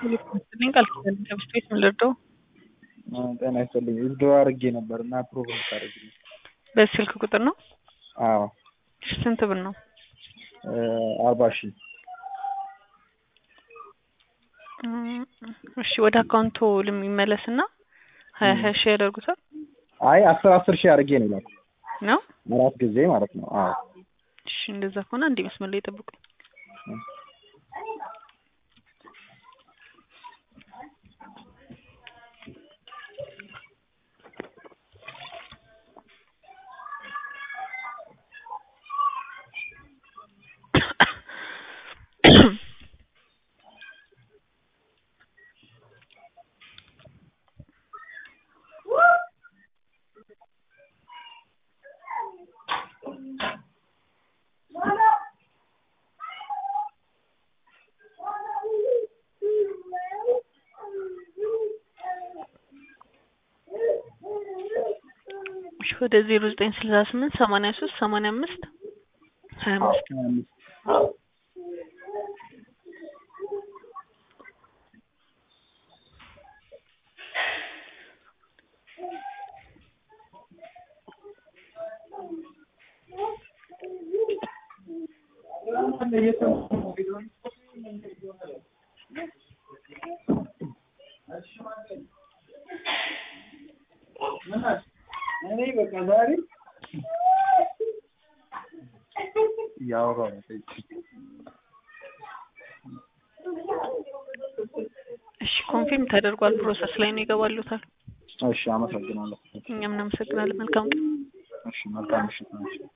ይመስልኝ ቃል ኪዳን ከብስት ቤት ምን ልርዳው? ጤና ይስጥልኝ ዊዝድሮ አድርጌ ነበር እና አፕሩቭ ልታደርግልኝ። በዚህ ስልክ ቁጥር ነው? አዎ እሺ፣ ስንት ብር ነው? አርባ ሺህ እሺ፣ ወደ አካውንቶ ልሚመለስና ሀያ ሀያ ሺህ ያደርጉታል አይ አስር አስር ሺህ አድርጌ ነው ይላል ነው? አራት ጊዜ ማለት ነው። አዎ እሺ፣ እንደዛ ከሆነ አንዴ መስመር ላይ ጠብቁኝ። እሺ ወደ ዜሮ ዘጠኝ ስልሳ ስምንት ሰማንያ ሶስት ሰማንያ አምስት ሀያ አምስት እያወራሁ ነው። እሺ ኮንፊርም ተደርጓል። ፕሮሰስ ላይ ነው ይገባሉታል። እሺ አመሰግናለሁ። እኛም እናመሰግናለን። መልካም ቀን። እሺ መልካም ምሽት ነው።